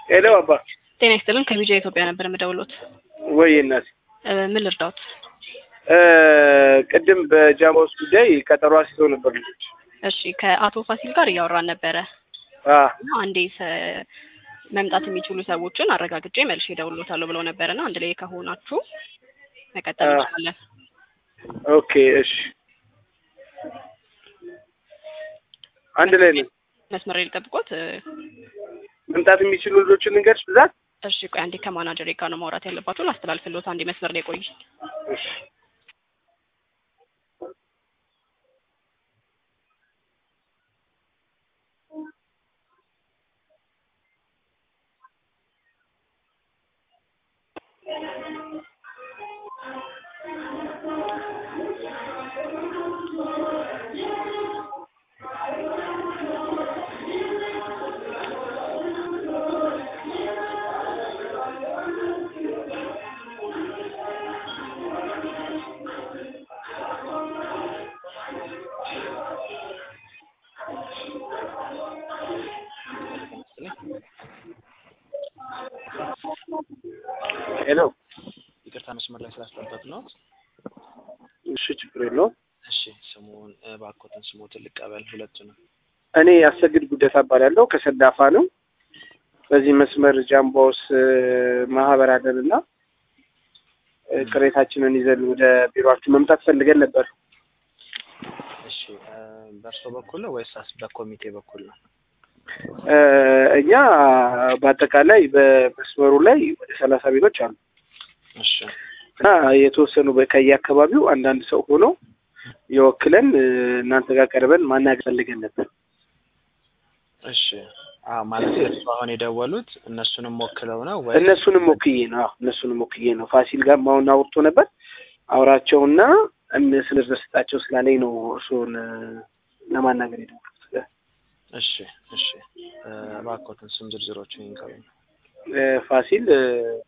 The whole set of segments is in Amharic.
ሄሎ አባ ጤና ይስጥልን ከቢጃ ኢትዮጵያ ነበር የምደውሎት። ወይ እናት እ ምን ልርዳዎት? እ ቅድም በጃማውስ ጉዳይ ቀጠሮ አስይዘው ነበር ልጆች። እሺ ከአቶ ፋሲል ጋር እያወራን ነበረ አ እና አንዴ ሰ- መምጣት የሚችሉ ሰዎችን አረጋግጬ መልሼ እደውልሎታለሁ ብለው ነበረና አንድ ላይ ከሆናችሁ መቀጠል አ- እንችላለን። ኦኬ እሺ፣ አንድ ላይ ነው መስመር ላይ ልጠብቆት። እ፣ መምጣት የሚችሉ ልጆችን ልንገርሽ ብዛት። እሺ ቆይ አንዴ ከማናጀሬ ጋር ነው ማውራት ያለባችሁ። ላስተላልፍሎት አንዴ መስመር ላይ ቆይ። እሺ ሄሎ። ይቅርታ መስመር ላይ ስላስጠበቅ ነው። እሺ ችግር የለውም። እሺ ስሙን እባክዎትን ስሙትን ልቀበል ሁለቱንም። እኔ አሰግድ ጉደታ እባላለሁ ከሰዳፋ ነው። በዚህ መስመር ጃምባውስ እ፣ ማህበር አለን እና እ፣ ቅሬታችንን ይዘን ወደ ቢሮአችሁ መምጣት ፈልገን ነበር። እሺ እ፣ በእርሶ በኩል ነው ወይስ አስ- በኮሚቴ በኩል ነው? እ፣ እኛ በአጠቃላይ በመስመሩ ላይ ወደ ሰላሳ ቤቶች አሉ እሺ እና የተወሰኑ በ- ከየአካባቢው አንዳንድ ሰው ሆኖ የወክለን እ፣ እናንተ ጋር ቀርበን ማናገር ፈልገን ነበር። እሺ አዎ ማለት እርሱ አሁን የደወሉት እነሱንም ወክለው ነው ወይ? እነሱንም ወክዬ ነው። አዎ እነሱንም ወክዬ ነው። ፋሲል ጋር አሁን አውርቶ ነበር። አውራቸውና ስንደርስጣቸው ስላለኝ ነው እርስዎን እ፣ ለማናገር የደወልኩት። እሺ እሺ እ፣ እባክዎትን ስም ዝርዝሮችን ይንገሩኝ። እ፣ ፋሲል እ፣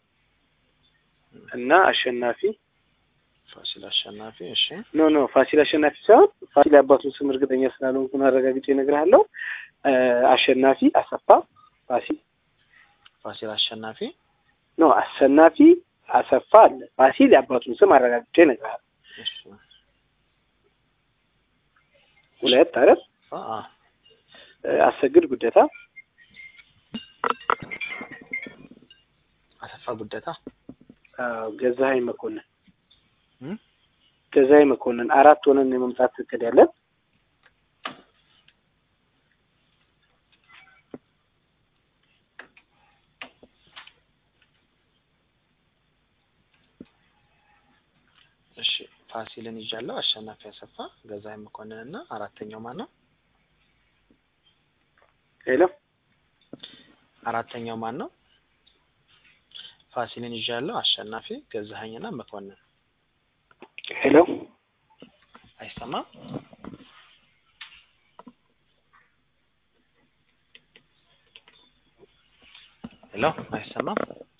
እና አሸናፊ ፋሲል አሸናፊ። እሺ ኖ ኖ ፋሲል አሸናፊ ሳይሆን ፋሲል አባቱን ስም እርግጠኛ ስላልሆንኩ አረጋግጬ እነግርሃለሁ። እ፣ አሸናፊ አሰፋ ፋሲል ፋሲል አሸናፊ። ኖ አሸናፊ አሰፋ አለ። ፋሲል የአባቱን ስም አረጋግጬ እነግርሃለሁ። እሺ ሁለት አይደል? አ አ፣ እ፣ አሰግድ ጉደታ አሰፋ ጉደታ። አዎ፣ ገዛኸኝ መኮንን እም? ገዛኸኝ መኮንን አራት ሆነን የመምጣት እቅድ ያለን እሺ ፋሲልን ይዣለሁ። አሸናፊ አሰፋ፣ ገዛኸኝ መኮንን እና አራተኛው ማን ነው? ሄሎ አራተኛው ማን ነው? ፋሲልን ይዣለሁ። አሸናፊ፣ ገዛኸኝና መኮንን። ሄሎ አይሰማም? ሄሎ አይሰማም?